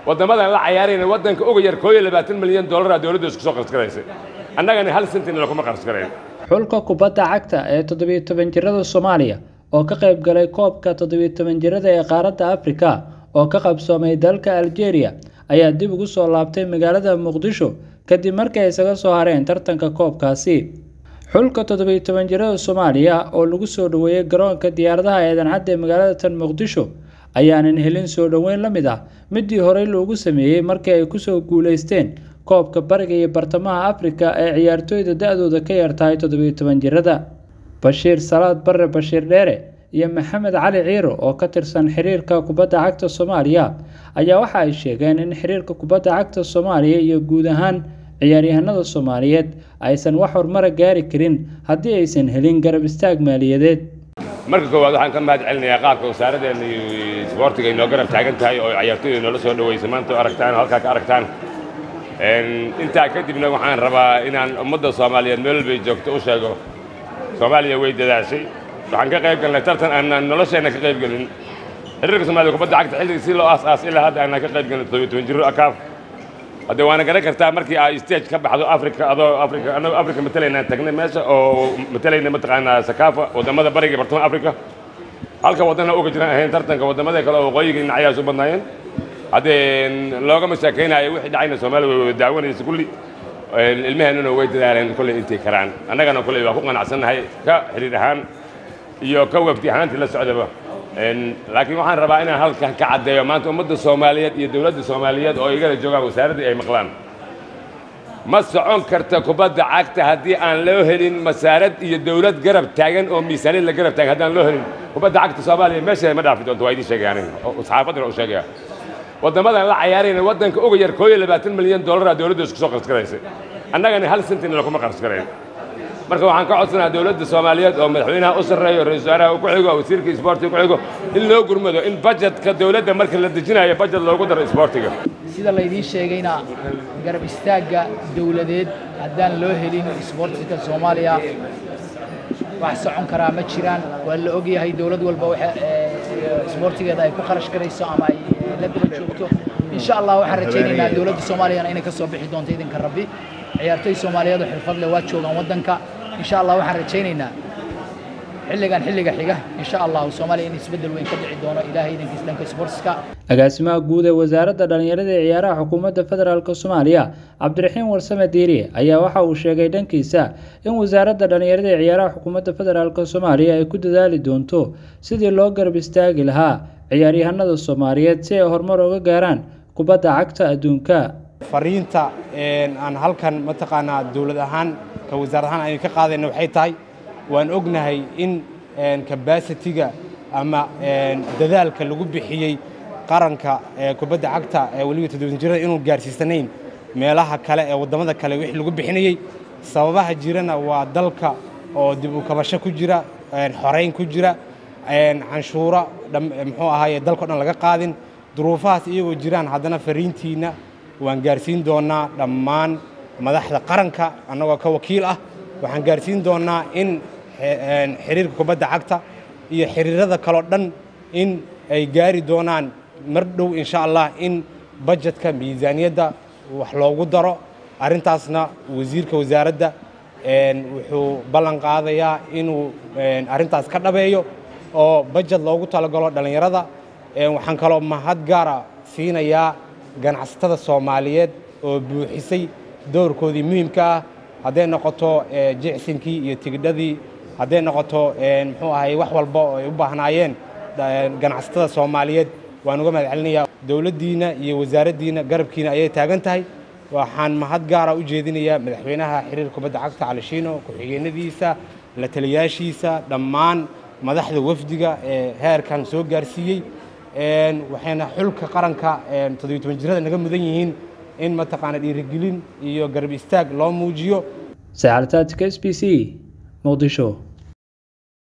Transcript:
waddamadan la cayaarayna waddanka uga yar koob iyo labaatan milyan dollara dowladda isku soo qarashgaraysay annagana hal sentina lakuma qarashgarayn xulka kubadda cagta ee toddobiyo toban jirada soomaaliya oo ka qayb galay koobka toddobiyo toban jirada ee qaaradda afrika oo ka qabsoomay dalka algeria ayaa dib ugu soo laabtay magaalada muqdisho kadib markii ay isaga soo hareen tartanka koobkaasi xulka toddobiyo toban jirada soomaaliya oo lagu soo dhoweeyey garoonka diyaaradaha eedan cadda ee magaalada tan muqdisho ayaanan helin soo dhoweyn la mid ah midii horey loogu sameeyey markii ay kusoo guuleysteen koobka bariga iyo bartamaha afrika ee ciyaartooyda da-dooda ka yar tahay toddobiyo toban jirada bashiir salaad barre bashiir dheere iyo maxamed cali ciiro oo ka tirsan xiriirka kubadda cagta soomaaliya ayaa waxa ay sheegeen in xiriirka kubadda cagta soomaaliya iyo guud ahaan ciyaaryahanada soomaaliyeed aysan wax horumara gaari karin haddii aysan helin garab istaag maaliyadeed marka koowaad waxaan ka mahad celinayaa qaabka wasaaraddeena iyo isboortiga inoo garab taagan tahay oo ciyaartooyda inoola soo dhaweysay maanta aragtaan halkaa ka aragtaan intaa kadibna waxaan rabaa inaan ummadda soomaaliyeed meel walbay joogto u sheego soomaaliya way dadaashay waxaan ka qayb galnay tartan aanaan nolosheenna ka qayb gelin xiriirka soomaliya kubadda cagta xilligii si loo aas-aas ilaa hadda aanaan ka qayb gelin toddobiyo toban jiro akaaf hadde waana garan kartaa markii ay stage ka baxdo africa adoo africa annagoo africa matalaynaan tagnay meesha oo matalayna mataqaanaa sakaafa waddamada bariga bartamaha africa halka waddana uga jiraan ahayn tartanka waddamada kale oo waqooyiga dhinacayaas u badnaayeen haddee loogama sheekaynayo wixii dhacayna soomaaliya way wada daawanaysa kulli ilmaheennuna way dadaaleen kolley intay karaan annagana kolley waa ku qanacsannahay ka xiriir ahaan iyo ka wafdi ahaantii la socdaba laakiin waxaan rabaa inaan halkan ka caddeeyo maanta ummadda soomaaliyeed iyo dowladda soomaaliyeed oo igala joogaan wasaaraddii ay maqlaan ma socon karta kubadda cagta haddii aan loo helin masaarad iyo dowlad garab taagan oo miisaaniyad la garab taagan haddaan loo helin kubadda cagta soomaaliya meesheeda ma dhaafi doonto waa idiin sheegaya aniga saxaafaddina u sheegaya waddamadan la cayaarayna waddanka uga yar koob iyo labaatan milyan dollara dowladda isku soo qarashgaraysay annagana hal sentina lakuma qarashgarayn marka waxaan ka codsanaha dowladda soomaaliyeed oo madaxweynaha u sarreeyo ra-isul wasaaraha ku xigo wasiirka isboortiga ku xigo in loo gurmado in bajetka dowladda marka la dejinayo bajet loogu daro isboortiga sida laydiin sheegayna garab istaagga dowladeed haddaan loo helin isboortiga soomaaliya wax socon karaa ma jiraan waa la ogyahay dowlad walba waxa isboortigeeda ay ku kharash garayso ama ay la daba joogto insha allah waxaan rajaynaynaa dowladda soomaaliyana inay ka soo bixi doonto idinka rabbi ciyaartoy soomaaliyeed oo xirfad leh waa joogaan waddanka insha allah waxaan rajaynaynaa xilligan xilliga xiga insha allahu soomaaliya in isbeddel weyn ka dhici doono ilaahay idinkiis dhanka sportska agaasimaha guud ee wasaaradda dhallinyarada ee ciyaaraha xukuumadda federaalk soomaaliya cabdiraxiin warsame diiriye ayaa waxa uu sheegay dhankiisa in wasaaradda dhallinyarada ee ciyaaraha xukuumadda federaalk soomaaliya ay ku dadaali doonto sidii loo garab istaagi lahaa ciyaaryahanada soomaaliyeed si ay horumar uga gaaraan kubadda cagta adduunka fariinta aan halkan mataqaanaa dowlad ahaan ka wasaar ahaan aynu ka qaadayna waxay tahay waan ognahay in kabasitiga ama dadaalka lagu bixiyey qaranka kubadda cagta weliba toddoban jirada inuu gaarsiisanayn meelaha kale ee waddamada kale wixii lagu bixinayey sababaha jirana waa dalka oo dib u kabasho ku jira xorayn ku jira canshuuro muxuu ahaaye dalkao dhan laga qaadin duruufahaas iyagoo jiraan haddana fariintiinna waan gaarsiin doonnaa dhammaan madaxda qaranka annagoo ka wakiil ah waxaan gaarsiin doonnaa in xiriirka kubadda cagta iyo xiriirada kaleo dhan in ay gaari doonaan mar dhow insha allah in bajetka miisaaniyadda wax loogu daro arrintaasna wasiirka wasaaradda wuxuu ballan qaadayaa inuu arrintaas ka dhabeeyo oo bajet loogu talagalo dhallinyarada waxaan kaloo mahad gaara siinayaa ganacsatada soomaaliyeed oo buuxisay doorkoodii muhiimka ah hadday noqoto jicsinkii iyo tigidhadii hadday noqoto muxuu ahay wax walba oo ay u baahnaayeen ganacsatada soomaaliyeed waan uga mahad celinayaa dowladdiina iyo wasaaraddiina garabkiina ayay taagan tahay waxaan mahad gaara u jeedinayaa madaxweynaha xiriirka kubadda cagta calishiino ku-xigeenadiisa la taliyaashiisa dhammaan madaxda wafdiga ee heerkan soo gaarsiiyey waxayna xulka qaranka toddobiyo toban jirada naga mudan yihiin in mataqaana dhiirigelin iyo garab istaag loo muujiyo sacaltaadka s b c muqdisho